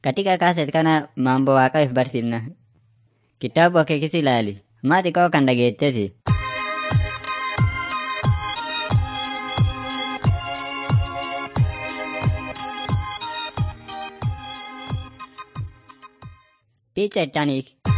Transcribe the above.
Katika kaaset kana mambo waaqaaf barsiifna. Kitaaba akeekis ilaali. Maati koo kan dhageetteti. Picha ittaaniik.